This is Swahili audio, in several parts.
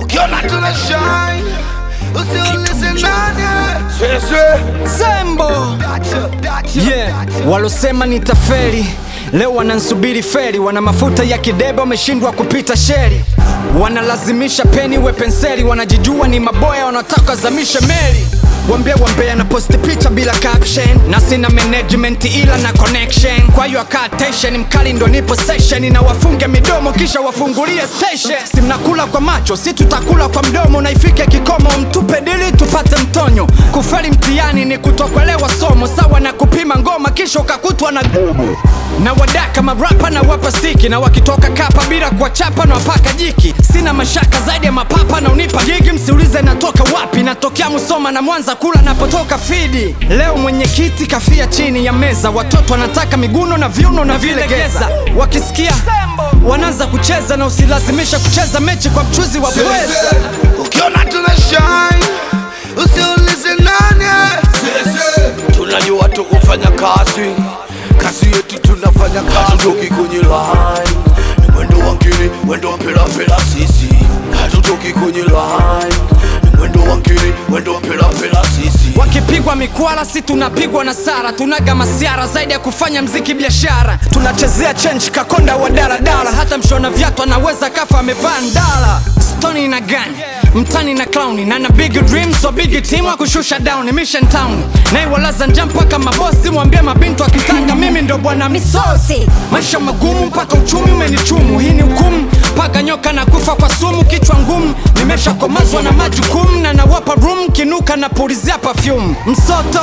ukiona tuna shine usiulize nani sese Sembo dacha dacha yeah. Walosema nitafeli leo wanansubiri feri, wana mafuta ya kidebe, wameshindwa kupita sheri, wanalazimisha peni we penseli, wanajijua ni maboya, wanataka zamishe meli Wambia wambea na posti picha bila caption na sina management ila na connection. Kwa hiyo akaa tension mkali ndo nipo session na wafunge midomo kisha wafungulie station. Si mnakula kwa macho, si tutakula kwa mdomo na ifike kikomo, mtupe dili tupate mtonyo. Kufeli mtihani ni kutokwelewa somo, sawa na kupima ngoma kisha ukakutwa na gomo. Na wadaka marapa na wapa stiki na wakitoka kapa bila kuwachapa na wapaka jiki. Sina mashaka zaidi ya mapapa na unipa gigi, msiulize natoka wapi, natokea Musoma na Mwanza kula napotoka fidi. Leo mwenyekiti kafia chini ya meza, watoto wanataka miguno na viuno na vilegeza, wakisikia wanaanza kucheza na usilazimisha kucheza mechi kwa mchuzi wa pweza. ukiona tuna shine usiulize nani sese tunajua tu kufanya kazi kazi yetu tunafanya kazi hatutoki kwenye line ni mwendo wa ngiri mwendo wa mpira mpira sisi hatutoki kwenye line ni mwendo wa ngiri mwendo wa mpira mpira sisi Wakipigwa mikwala, si tunapigwa na sara. Tunaga masiara zaidi ya kufanya mziki biashara. Tunachezea change kakonda wa daladala, hata mshona viatu anaweza kafa amevaa ndala. Stoni na gani mtani na clown na na big dream so big team wa kushusha down mission town na walaza njaa mpaka mabosi mwambie mabintu akitanga mimi ndo bwana misosi maisha magumu mpaka uchumi umenichumu hii ni hukumu mpaka nyoka na kufa kwa sumu kichwa ngumu nimeshakomazwa na majukumu na nawapa room kinuka na pulizia perfume msoto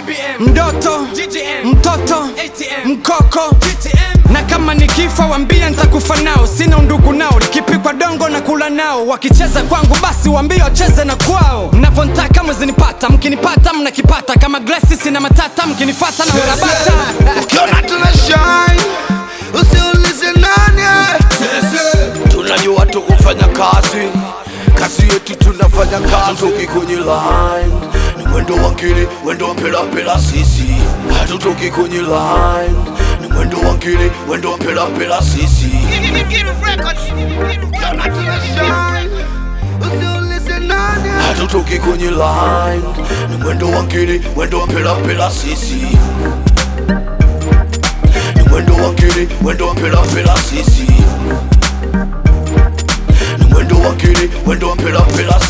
mdoto mtoto mkoko na kama nikifa wambia nitakufa nao sina undugu nao likipikwa dongo na kula nao wakicheza kwangu basi wambia wacheze na kwao mnavontaka mwezinipata mkinipata mnakipata kama glasi sina matata mkinifata na werabata ukiona tuna shine usiulize nani sese tunajua tu kufanya kazi kazi yetu tunafanya kazi hatutoki kwenye line ni mwendo wa ngiri mwendo wa mpira mpira sisi hatutoki kwenye line ni mwendo wa ngiri mwendo wa mpira mpira sisi ukiona tuna shine usiulize nani hatutoki kwenye line ni mwendo wa ngiri mwendo wa mpira mpira sisi ni mwendo wa ngiri mwendo wa mpira mpira sisi ni mwendo wa ngiri mwendo wa mpira mpira